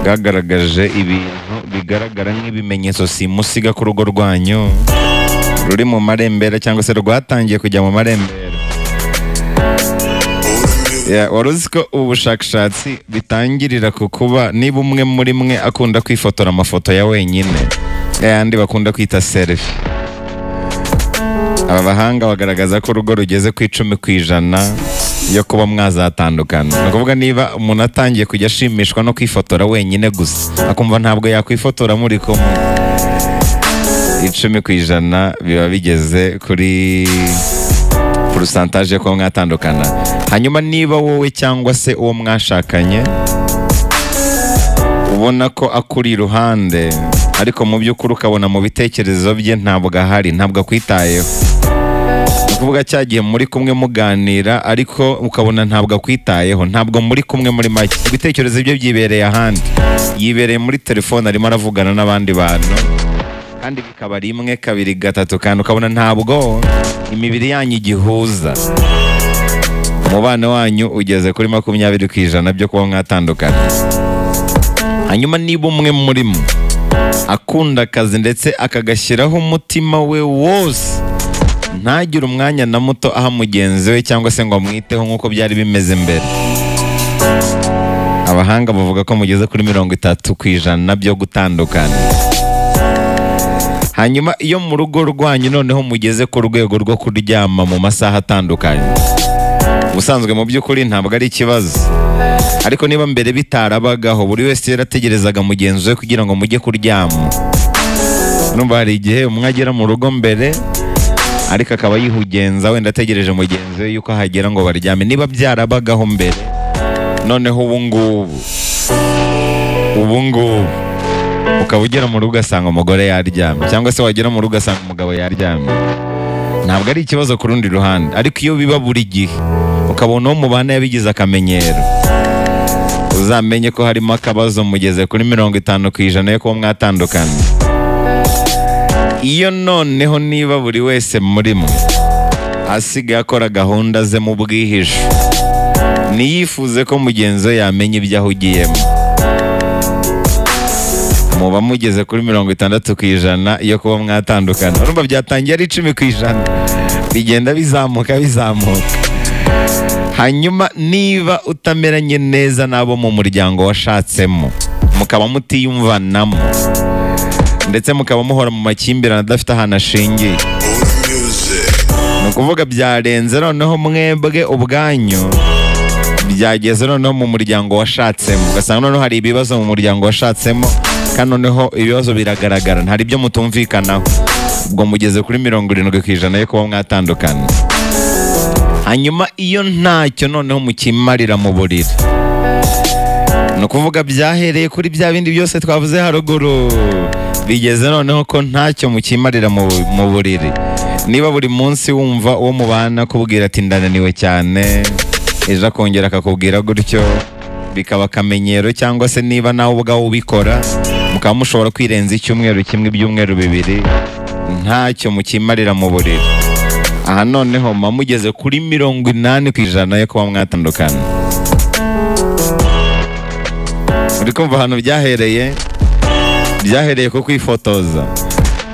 bwagaragaje ibintu bigaragara nk'ibimenyetso simusiga ku rugo rwanyu ruri mu marembera cyangwa se rwatangiye kujya mu marembera Yeah, wari uzi ko ubu bushakashatsi bitangirira ku kuba niba umwe muri mwe akunda kwifotora amafoto ya wenyine yayandi bakunda kwita selfie aba bahanga bagaragaza ko urugo rugeze ku icumi ku ijana yo kuba mwazatandukana ni ukuvuga niba umuntu atangiye kujya ashimishwa no kwifotora wenyine gusa akumva ntabwo yakwifotora muri kumwe icumi ku ijana biba bigeze kuri purusantaje yo kuba mwatandukana hanyuma niba wowe cyangwa se uwo mwashakanye ubona ko akuri iruhande ariko mu by'ukuri ukabona mu bitekerezo bye ntabwo ahari ntabwo akwitayeho ni ukuvuga cya gihe muri kumwe muganira ariko ukabona ntabwo akwitayeho ntabwo muri kumwe muri make ibitekerezo bye byibereye ahandi yibereye muri telefone arimo aravugana n'abandi bantu kandi bikaba rimwe kabiri gatatu kandi ukabona ntabwo imibiri yanyu igihuza umubano wanyu ugeze kuri makumyabiri ku ijana byo kuba mwatandukana hanyuma niba umwe muri mwe akunda akazi ndetse akagashyiraho umutima we wose ntagire umwanya na muto aha mugenzi we cyangwa se ngo amwiteho nk'uko byari bimeze mbere abahanga bavuga ko mugeze kuri mirongo itatu ku ijana byo gutandukana hanyuma iyo mu rugo rwanyu noneho mugeze ku rwego rwo kuryama mu masaha atandukanye ubusanzwe mu by'ukuri ntabwo ari ikibazo ariko niba mbere bitarabagaho buri wese yarategerezaga mugenzi we kugira ngo mujye kuryama numva hari igihe umwe agera mu rugo mbere ariko akaba yihugenza wenda ategereje mugenzi we yuko ahagera ngo baryame niba byarabagaho mbere noneho ubu ngubu ubu ngubu ukaba ugera mu rugo ugasanga umugore yaryamye cyangwa se wagera mu rugo ugasanga umugabo yaryamye ntabwo ari ikibazo ku rundi ruhande ariko iyo biba buri gihe ukabona uwo mubana yabigize akamenyero uzamenye ko harimo akabazo mugeze kuri mirongo itanu ku ijana yo kuba mwatandukana iyo noneho niba buri wese muri mwe asigaye akora gahunda ze mu bwihisho ntiyifuze ko mugenzi we yamenya ibyo ahugiyemo muba mugeze kuri mirongo itandatu ku ijana iyo kuba mwatandukana urumva byatangiye ari icumi ku ijana bigenda bizamuka bizamuka hanyuma niba utameranye neza n'abo mu muryango washatsemo mukaba mutiyumvanamo ndetse mukaba muhora mu makimbirane adafite ahantu ashingiye ni ukuvuga byarenze noneho mwebwe ubwanyu byageze noneho mu muryango washatsemo ugasanga noneho hari ibibazo mu muryango washatsemo kandi noneho ibibazo biragaragara hari ibyo mutumvikanaho ubwo mugeze kuri mirongo irindwi ku ijana yo kuba mwatandukana hanyuma iyo ntacyo noneho mukimarira mu buriri ni ukuvuga byahereye kuri bya bindi byose twavuze haruguru bigeze noneho ko ntacyo mukimarira mu mu buriri niba buri munsi wumva uwo mubana akubwira ati ndananiwe cyane ejo akongera akakubwira gutyo bikaba akamenyero cyangwa se niba nawe ubwawe ubikora mukaba mushobora kwirenza icyumweru kimwe ibyumweru bibiri ntacyo mukimarira mu buriri aha noneho muba mugeze kuri mirongo inani ku ijana yo kuba mwatandukana uri kumva ahantu byahereye byahereye ku kwifotoza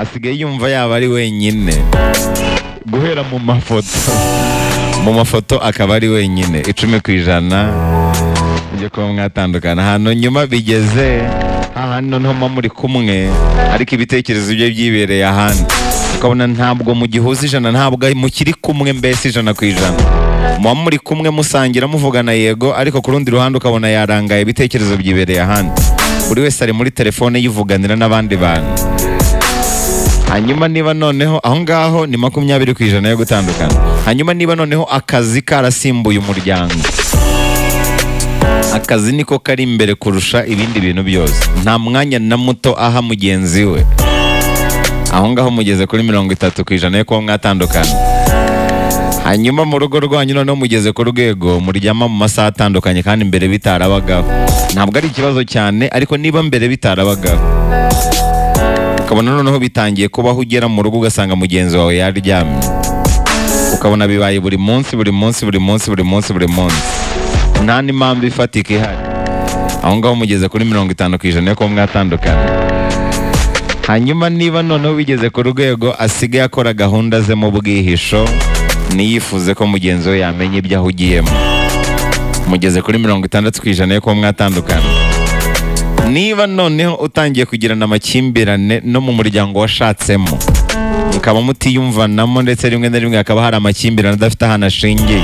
asigaye yumva yaba ari wenyine guhera mu mafoto mu mafoto akaba ari wenyine icumi ku ijana byo kuba mwatandukana ahantu nyuma bigeze hahandi noneho muba muri kumwe ariko ibitekerezo bye byibereye ahandi ukabona ntabwo mugihuza ijana ntabwo mukiri kumwe mbese ijana ku ijana muba muri kumwe musangira muvugana yego ariko ku rundi ruhande ukabona yarangaye ibitekerezo byibereye ahandi buri wese ari muri telefone yivuganira n'abandi bantu hanyuma niba noneho aho ngaho ni makumyabiri ku ijana yo gutandukana hanyuma niba noneho akazi karasimbuye umuryango akazi niko kari imbere kurusha ibindi bintu byose nta mwanya na muto aha mugenzi we aho ngaho mugeze kuri mirongo itatu ku ijana yo kuba mwatandukana hanyuma mu rugo rwanyu noneho mugeze ku rwego muryama mu masaha atandukanye kandi mbere bitarabagaho ntabwo ari ikibazo cyane ariko niba mbere bitarabagaho ukabona noneho bitangiye kubaho ugera mu rugo ugasanga mugenzi wawe yaryamye ukabona bibaye buri munsi buri munsi buri munsi buri munsi buri munsi nta n'impamvu ifatika ihari aho ngaho mugeze kuri mirongo itanu ku ijana yo kuba mwatandukana hanyuma niba noneho bigeze ku rwego asigaye akora gahunda ze mu bwihisho niyifuze ko mugenzi we yamenya ibyo ahugiyemo mugeze kuri mirongo itandatu ku ijana yo kuba mwatandukana niba noneho utangiye kugirana amakimbirane no mu muryango washatsemo mukaba mutiyumvanamo ndetse rimwe na rimwe hakaba hari amakimbirane adafite ahantu ashingiye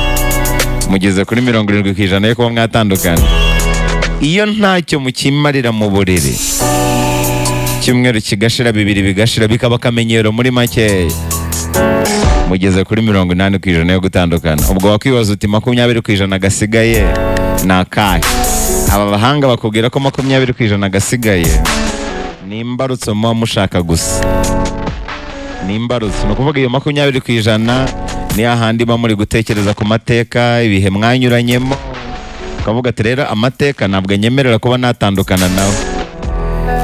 mugeze kuri mirongo irindwi ku ijana yo kuba mwatandukana iyo ntacyo mukimarira mu buriri icyumweru kigashira bibiri bigashira bikaba akamenyero muri makeya mugeze kuri mirongo inani ku ijana yo gutandukana ubwo wakwibaza uti makumyabiri ku ijana gasigaye ni akahe aba bahanga bakubwira ko makumyabiri ku ijana gasigaye ni imbarutso muba mushaka gusa ni imbarutso ni ukuvuga iyo makumyabiri ku ijana ni hahandi muba muri gutekereza ku mateka ibihe mwanyuranyemo ukavuga ati rero amateka ntabwo anyemerera kuba natandukana nawe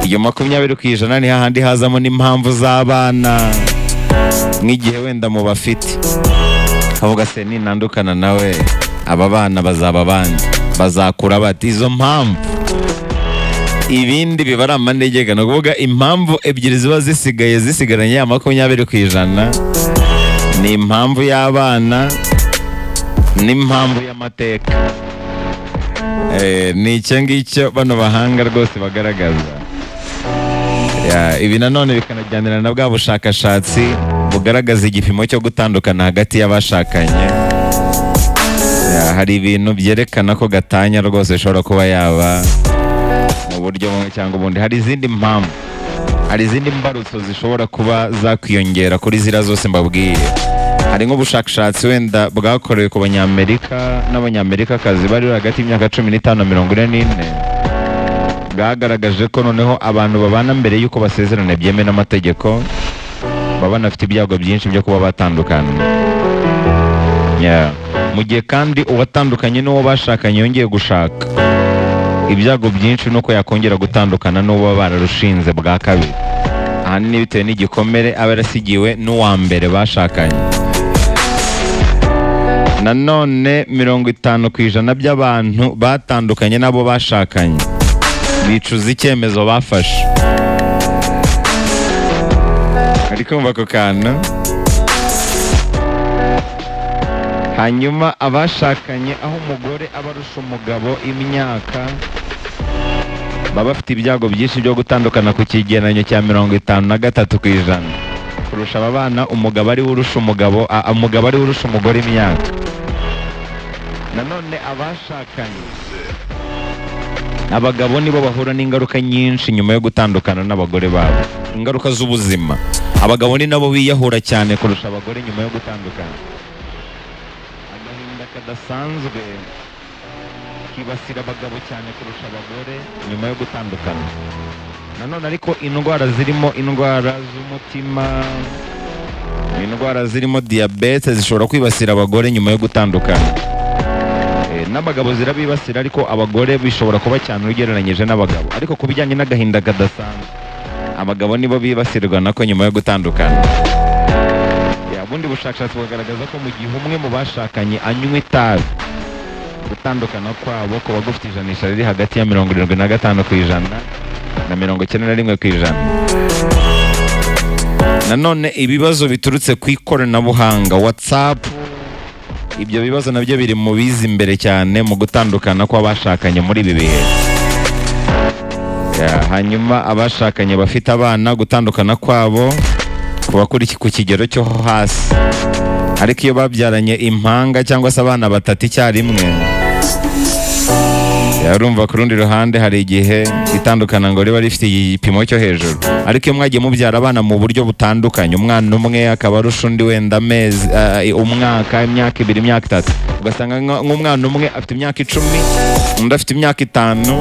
iyo makumyabiri ku ijana ni hahandi hazamo n'impamvu z'abana nk'igihe wenda mu bafite avuga se ninandukana nawe aba bana bazaba bandi bazakura bati izo mpamvu ibindi biba ari amanegeka ni ukuvuga impamvu ebyiri ziba zisigaye zisigaranye ya makumyabiri ku ijana ni impamvu y'abana n'impamvu y'amateka Eh, ni icyo ngicyo bano bahanga rwose bagaragaza Ya, ibi nanone bikanajyanira na bwa bushakashatsi bugaragaza igipimo cyo gutandukana hagati y'abashakanye Ya, hari ibintu byerekana ko gatanya rwose ishobora kuba yaba mu buryo bumwe cyangwa ubundi hari izindi mpamvu hari izindi mbarutso zishobora kuba zakwiyongera kuri ziriya zose mbabwiye hari nk'ubushakashatsi wenda bwakorewe ku banyamerika n'abanyamerikakazi bari bari hagati y'imyaka cumi n'itanu na mirongo ine n'ine bwagaragaje ko noneho abantu babana mbere y'uko basezerana byemewe n'amategeko baba banafite ibyago byinshi byo kuba batandukana Yeah. mu gihe kandi uwatandukanye n'uwo bashakanye yongeye gushaka ibyago byinshi ni uko yakongera gutandukana n'uwo baba bararushinze bwa kabiri ahanini bitewe n'igikomere aba yarasigiwe n'uwa mbere bashakanye nanone mirongo itanu ku ijana by'abantu batandukanye n'abo bashakanye bicuza icyemezo bafashe ari kumva ako kantu hanyuma abashakanye aho umugore aba arusha umugabo imyaka baba bafite ibyago byinshi byo gutandukana ku kigereranyo cya mirongo itanu na gatatu ku ijana kurusha aba bana umugabo ariwe urusha umugabo a- umugabo ariwe urusha umugore imyaka nanone abashakanye abagabo nibo bahura n'ingaruka nyinshi nyuma yo gutandukana n'abagore babo ingaruka z'ubuzima abagabo ni nabo biyahura cyane kurusha abagore nyuma yo gutandukana agahinda kadasanzwe kibasira abagabo cyane kurusha abagore nyuma yo gutandukana nanone ariko indwara zirimo indwara z'umutima indwara zirimo diyabete zishobora kwibasira abagore nyuma yo gutandukana Eh, n'abagabo zirabibasira ariko abagore bishobora kuba cyane ugereranyije n'abagabo ariko ku bijyanye n'agahinda kadasanzwe abagabo nibo bibasirwa nako nyuma yo gutandukana Ya, ubundi bushakashatsi bugaragaza ko mu gihe umwe mu bashakanye anywa itabi gutandukana kwabo kuba gufite ijanisha riri hagati ya mirongo irindwi na gatanu ku ijana na mirongo icyenda na rimwe ku ijana nanone ibibazo biturutse ku ikoranabuhanga watsapu ibyo bibazo nabyo biri mu biza imbere cyane mu gutandukana kw'abashakanye muri ibi bihe Ya, hanyuma abashakanye bafite abana gutandukana kwabo kuba kuri ku kigero cyo hasi ariko iyo babyaranye impanga cyangwa se abana batatu icyarimwe Ya, urumva ku rundi ruhande hari igihe itandukana ngo riba rifite igipimo cyo hejuru ariko iyo mwagiye mubyara abana mu buryo butandukanye umwana umwe akaba arusha undi wenda amezi eh, umwaka imyaka ibiri imyaka itatu ugasanga nka- nk'umwana umwe afite imyaka icumi undi afite imyaka itanu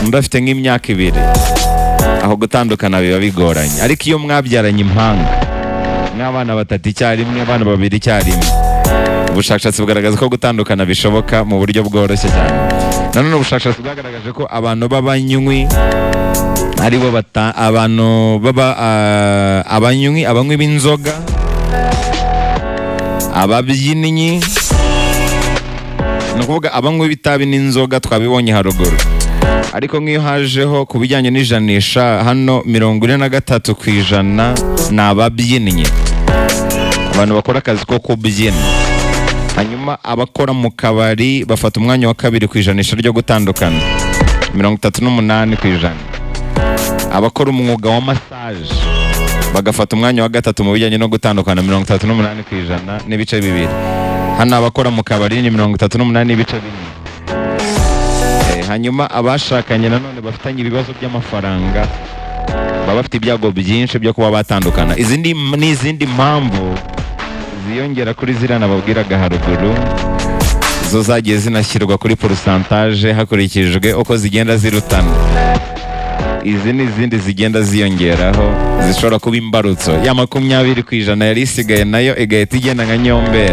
undi afite nk'imyaka ibiri aho gutandukana biba bigoranye ariko iyo mwabyaranye impanga nk'abana batatu icyarimwe abana babiri icyarimwe ubushakashatsi bugaragaza ko gutandukana bishoboka mu buryo bworoshye cyane nanone ubushakashatsi bwagaragaje ko abantu b'abanywi aribo bata- abantu baba ah, abanywi abanywi b'inzoga ababyinnyi ni ukuvuga abanywi b'itabi n'inzoga twabibonye haruguru ariko nk'iyo hajeho ku bijyanye n'ijanisha hano mirongo ine na gatatu ku ijana ni ababyinnyi abantu bakora akazi ko kubyina hanyuma abakora mu kabari bafata umwanya wa kabiri ku ijanisha ryo gutandukana mirongo itatu n'umunani ku ijana abakora umwuga wa masaje bagafata umwanya wa gatatu mu bijyanye no gutandukana mirongo itatu n'umunani ku ijana n'ibice bibiri hano abakora mu kabari ni mirongo itatu n'umunani n'ibice bine Eh, hanyuma abashakanye nanone bafitanye ibibazo by'amafaranga baba bafite ibyago byinshi byo kuba batandukana izindi n'izindi mpamvu ziyongera kuri ziriya nababwiraga haruguru zo zagiye zinashyirwa kuri porosantaje hakurikijwe uko zigenda zirutana izi ni izindi zigenda ziyongeraho zishobora kuba imbarutso ya makumyabiri ku ijana yari isigaye nayo igahita igenda nka nyombera